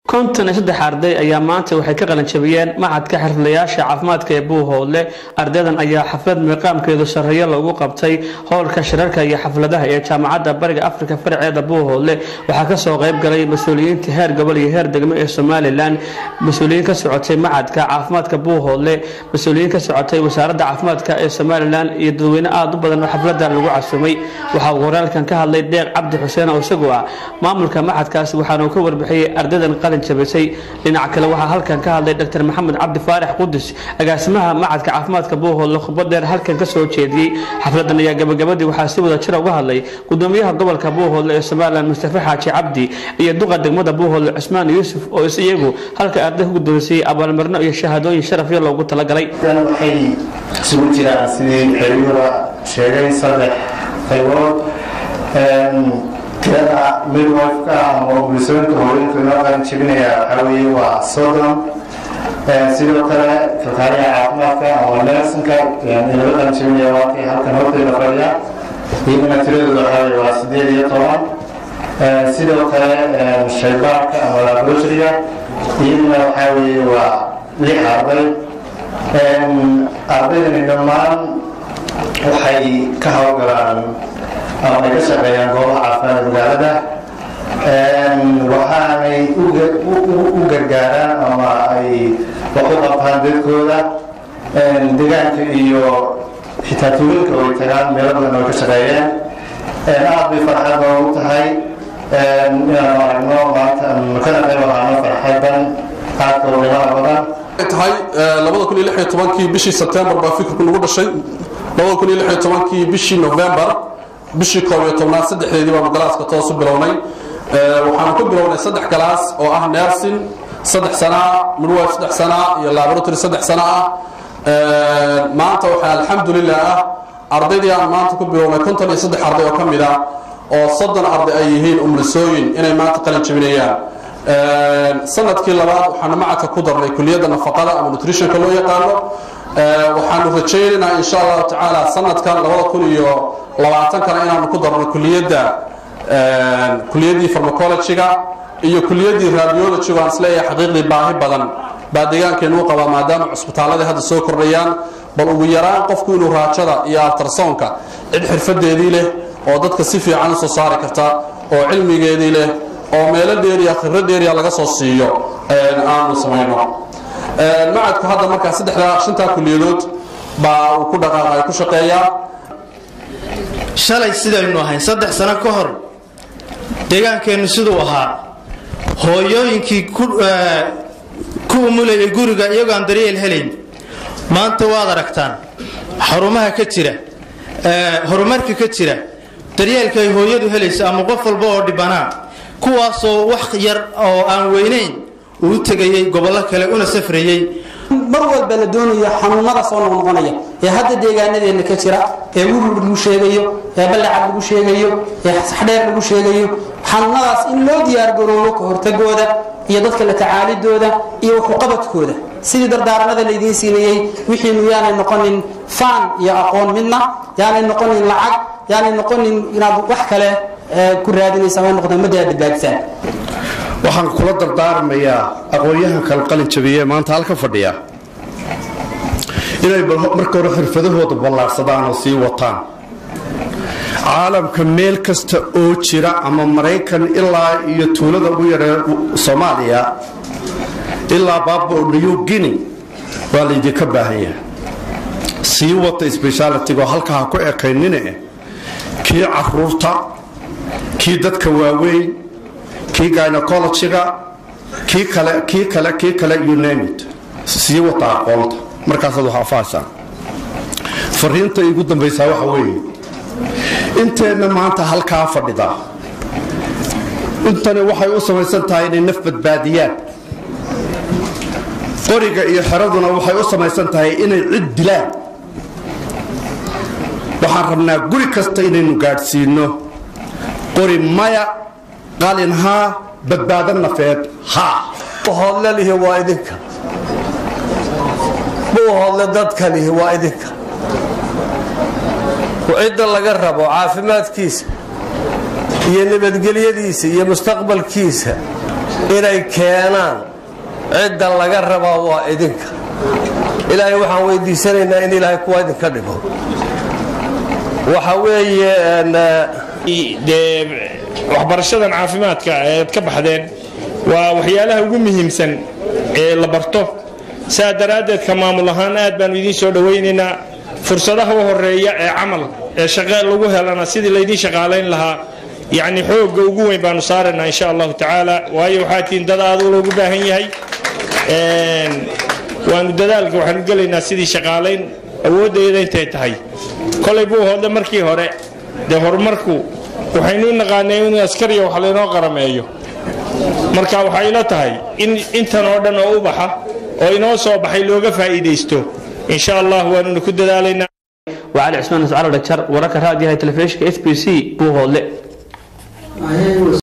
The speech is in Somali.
konton iyo saddex arday ayaa maanta waxay ka qalanjabiyeen macadka xirfadlayaasha caafimaadka ee buuhoodle ardaydan ayaa xaflad miiqaamkeedu sarreeyo lagu qabtay howlka shirarka iyo xafladaha ee jaamacadda bariga afrika faraceeda buuhoodle waxaa kasoo qayb galay mas-uuliyiinta heer gobol iyo heer degmo ee somalilan mas-uuliyiin ka socotay macadka caafimaadka buuhoodle mas-uuliyiin ka socotay wasaaradda caafimaadka ee somalilan iyo dadweyne aada u badan oo xafladan lagu casumay waxaa uu horaalkan ka hadlay deeq cabdi xuseen oo isagu ah maamulka macadkaasi waxaana uu ka warbixiyey ardaydan qalin jabisay dhinaca kale waxaa halkan ka hadlay dr maxamed cabdi faarax qudus agaasimaha macadka caafimaadka buuhoodle khudbad dheer halkan ka soo jeediyey xafladan ayaa gabagabadii waxaa si wada jira uga hadlay gudoomiyaha gobolka buuhoodle ee somalilan mustafa xaaji cabdi iyo duqa degmada buuhoodle cusmaan yuusuf oo is iyagu halka arday ku guddoonsiiyey abaalmarino iyo shahaadooyin sharafyo loogu talagalay waxay isugu jiraan sidii xeriyuda sheegay saddex qaybood tirada midwifeka ama bulsooyinka hooyinka inoo qaran jebinaya waxaa weeye waa soddon sidoo kale kalkaaliya caafimaadka ama nersinka inala qaran jebinaya waakii halkan horteeda fadhiya iyagana tiradooda waxaa weye waa sideed iyo toban sidoo kale shaybaarka ama laboratoryga iyagana waxaa weeye waa lix arday ardaydani dhammaan waxay ka hawlgalaan ama ay ka shaqeeyaan goobaha caafimaadka magaalada waxaanay u gargaaraan ama ay wax u qabtaan dadkooda deegaanka iyo xitaa tuulinka way tagaan meelo badan way ka shaqeeyeen aad bay farxad noogu tahay inaanu aragno maanta kana qayb ahaano farxadan aadka qiimaha badan tahay kii bishii sebtembar baa fikirku nagu dhashay kii bishii novembar bishii koob iyo tobnaad saddexdeedii baanu galaaska toosu bilownay waxaanu ku bilownay saddex galaas oo ah nersin saddex sanaa midwife saddex sanaa iyo laboratory saddex sana ah maanta waxaa alxamdulilah ah ardaydii aan maanta ku bilownay konton iyo saddex arday oo ka mid ah oo soddon arday ay yihiin umlisooyin inay maanta qalin jebinayaan sanadkii labaad waxaanu macadka ku darnay kuliyadda nafaqada ama nutritionka loo yaqaano waxaanu rajaynaynaa insha allahu tacaala sanadkan labada kun iyo labaatankana inaanu ku darno kuliyadda kuliyaddii farmacologyga iyo kuliyaddii radiologyga aan isleeyahay xaqiiqdii baahi badan baa deegaankeenu u qabaa maadaama cusbitaaladii hadda soo kordhayaan bal ugu yaraan qofku inuu raajada iyo altarsoonka cid xirfadeedii leh oo dadka si fiican usoo saari karta oo cilmigeedii leh oo meelo dheeriya khibro dheeriya laga soo siiyo aanu samayno macadku hadda markaa saddexdaa shantaa kuliyadood baa uu ku dhaqaaqay ku shaqeeyaa shalay sidaynu ahayn saddex sano ka hor deegaankeennu siduu ahaa hooyooyinkii ku umulayay guriga iyagoo aan daryeel helayn maanta waad aragtaan xarumaha ka jira horumarka ka jira daryeelka ay hooyadu helayso ama qof walba oo dhibanaa kuwaasoo wax yar oo aan weynayn uu u tegayey gobollo kale una safrayey mar walba la doonayo xanuunada soo noqnoqonaya ee hadda deegaanadeenna ka jira ee wurur lagu sheegayo ee ballacad lagu sheegayo ee saxdheer lagu sheegayo xanuunadaas in loo diyaargaroobo ka hortagooda iyo dadka la tacaalidooda iyo waxuqabadkooda sidii dardaaranada laydiin siinayey wixiinu yaanay noqonin faan iyo aqoon midna yaanay noqonin lacag yaanay noqonin inaad wax kale ku raadinaysa way noqdaan madda aad badbaadisaan waxaan kula dardaarmayaa aqoon-yahankan qalin jabiye maanta halka fadhiya inay marka hore xirfadahooda ballaarsadaan oo sii wataan caalamka meel kasta oo jira ama maraykan ilaa iyo tuulada ugu yaree soomaaliya ilaa baabo new guinea waa laydinka baahan yahay sii wata sbeshaalitigo halka ha ku ekaynine kii caruurta kii dadka waaweyn kii gynecologyga kii kale kii kale kii kale unamit sii wata aqoonta markaasaad wax afaasaan fariinta igu dambaysaa waxa weeye inteenna maanta halkaa fadhida intani waxay u samaysan tahay inay naf badbaadiyaan qoriga iyo xeraduna waxay u samaysan tahay inay cid dilaan waxaan rabnaa guri kasta inaynu gaadhsiino qori maya qalin haa badbaado nafeed haa buuhoodle lihi waa idinka buuhoodle dadka lihi waa idinka cidda laga rabo caafimaadkiisa iyo nabadgelyadiisa iyo mustaqbalkiisa inay keenaan cidda laga rabaa waa idinka ilaahay waxaan weydiisanaynaa in ilaahay kuwa idinka dhigo waxa weeye dee waxbarashadan caafimaadka eed ka baxdeen waa waxyaalaha ugu muhiimsan ee la barto saa daraaddeed ka maamul ahaan aad baanu idiin soo dhowaynaynaa fursadaha u horeeya ee camal ee shaqe lagu helana sidii laydiin shaqaalayn lahaa yacni xoogga ugu weyn baanu saaraynaa insha allahu tacaala waayo waxaa tihiin dad aad loogu baahan yahay waanu dadaalka waxaanu gelaynaa sidii shaqaalayn awooddeeda intay tahay kolay buu hoodle markii hore dee horumarku waxaynu naqaanay in askariya wax laynoo qarameeyo marka waxay ila tahay in intan oo dhan oo u baxa oo inoo soo baxay looga faa'iidaysto insha allah waanuna ku dadaalaynaa وعلي عثمان سعر الدكتور وركر هذه التلفزيون اس بي سي بوهولي